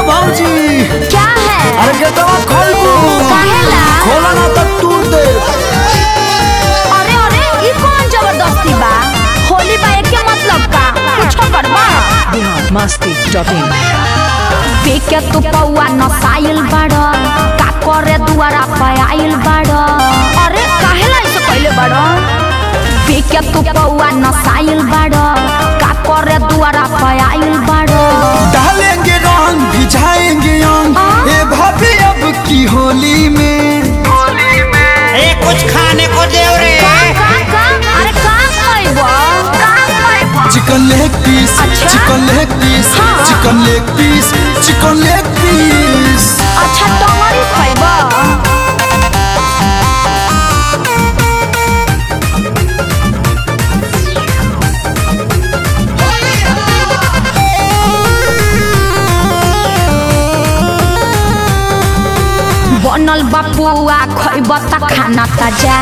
भाऊजी क्या है अरे गेटवा खोलबू काहेला? खोला ना तो तोड़ दे अरे अरे ई कौन जबरदस्ती बा होली बा के मतलब का कुछो करबा बिहार मस्ती डॉट इन पीके तू पौआ नसाइल बाड़ का करे दुआरा पे आइल बाड़ अरे काहेला ऐसे कइले बाड़ पीके तू पौआ नसाइल बाड़ का करे दुआरा पे आइल बाड़ डालेंगे रंग भिजाएंगे अंग हाँ? ए भाभी अब की होली में ए कुछ खाने को दे रे का का का अरे का खइबो का खइबो चिकन लेग पीस अच्छा? चिकन लेग पीस हाँ। चिकन लेग पीस चिकन लेग पीस अच्छा टंगरी खइबो बनल बापुआ खइब त खाना ताजा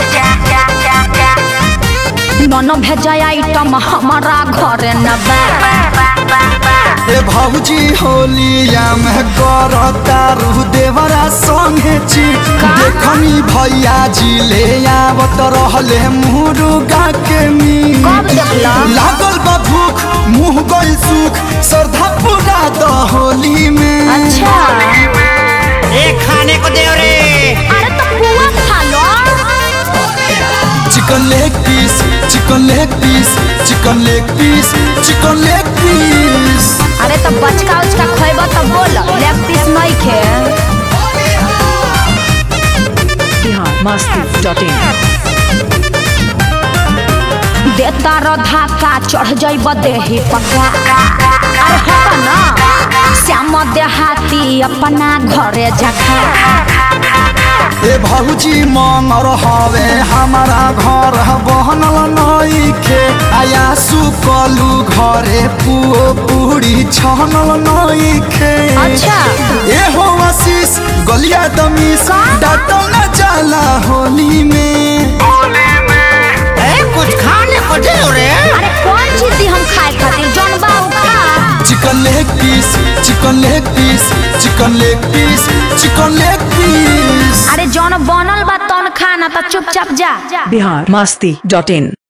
नन भेजा आइटम हमारा घरे न बा ए भाऊजी होलिया में करता रू देवरा संगे चीट का? देखनी भैया जी ले आवत रहले मुर्गा के मीट कब देखला? लागल बा भूख मुंह गइल सुख श्रद्धा पूरा द होली में अच्छा ए खाने को दे रे अरे तो पुआ खा लो chicken leg piece chicken leg piece chicken leg piece chicken leg piece अरे तो बचका उचका खइब त बोल लेग पीस नहीं खे बिहार मस्ती डॉट इन देता र धाका चढ़ जाइब देही पका अरे हट ना श्याम देहाती अपना घरे जखा ए भाऊजी मंगर हवे हमारा घर बहनल नइखे आया सुकलू घरे पुओ पूरी छनल नइखे अच्छा। ए हो आशीष गलिया दमीस का? डाटल न जाला होली में ए कुछ खाने को दे रे अरे कौन चीज दी हम खाए खातिर जौन बा उ खा chicken leg piece chicken leg piece chicken leg piece chicken leg piece अरे जौन बनल बा तौन खाना त चुपचाप जा बिहार मस्ती डॉट इन